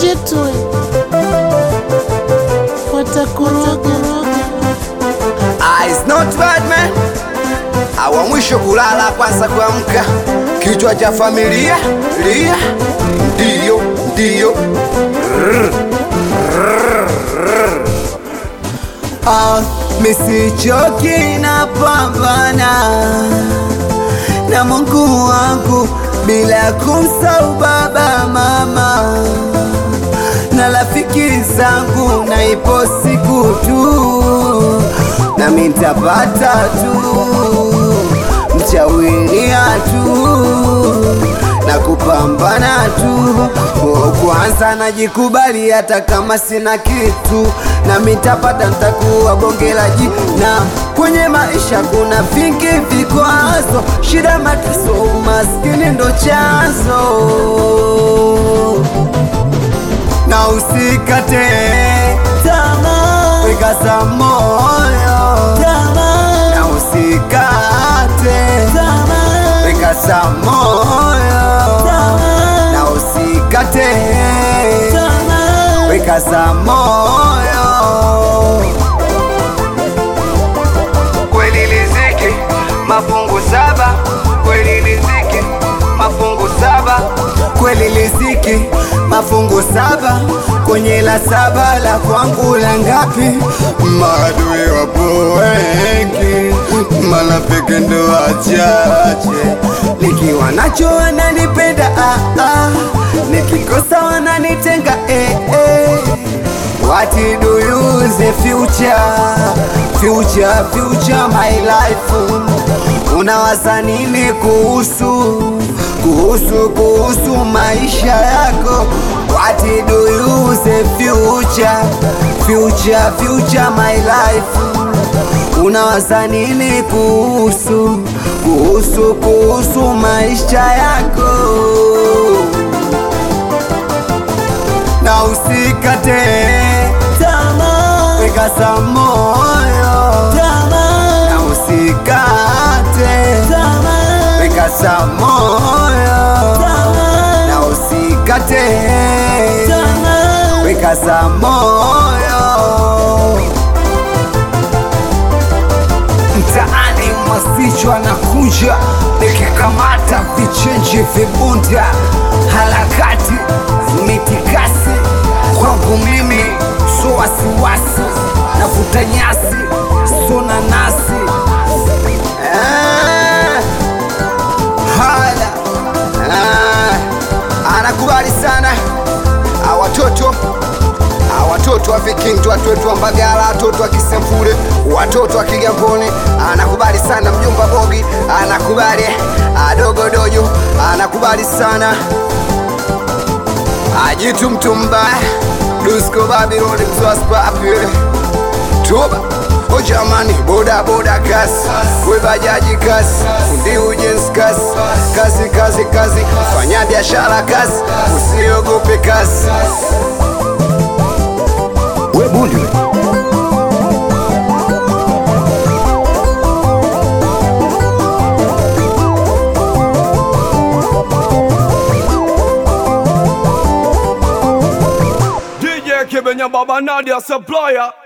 chetu watakuroga Ah, it's not bad man. Awa mwisho kulala kwanza kuamka, kichwa cha familia lia, ndiyo ndiyo. Ah, misichoki na pambana na Mungu wangu bila kumsahau baba mama na rafiki zangu, na ipo siku tu nami nitapata tu mchawilia tu na kupambana tu. Oh, Kwanza najikubali hata kama sina kitu, nami nitapata, nitakuwa bonge la jina. Kwenye maisha kuna vingi vikwazo, shida, mateso, umaskini ndo chanzo na usikate tamaa, weka za moyo na usikate tamaa, weka za moyo na usikate tamaa, weka za moyo kweli riziki mafungu saba kweli riziki mafungu saba kweli riziki mafungu saba kwenye la saba la kwangu la ngapi maadui wapo wengi marafiki ndo wachache nikiwa nacho wananipenda ah, ah. nikikosa wananitenga eh, eh. What do you say future future future my life unawaza nini kuhusu kuhusu kuhusu maisha yako What do you say future future future my life unawaza nini kuhusu kuhusu kuhusu maisha yako na usikate tamaa, weka za moyo na usikate tamaa, weka za moyo na usikate tamaa, weka za moyo mtaani mwasichwa na kuja nikikamata vichenji vibunda harakati mitikasi kwangu mimi so wasiwasi navuta nyasi so nanasi Ah, haya Ah, anakubali sana Ah, watoto Ah, watoto wa Vikingi, watoto wa Mbagala, watoto wa Kisemfure, watoto wa Kigamboni, anakubali sana mjomba Bogi, anakubali Ah, dogo dojo, anakubali sana ajitu mtu mbaya Dusko Babylon mswaspapi Toba O jamani, boda boda kasi, we bajaji kasi, fundi ujenzi kasi, kazi kazi kazi, fanya biashara kasi, usiogope kasi. We bundi we. DJ Kibenya Baba Nadia Supplier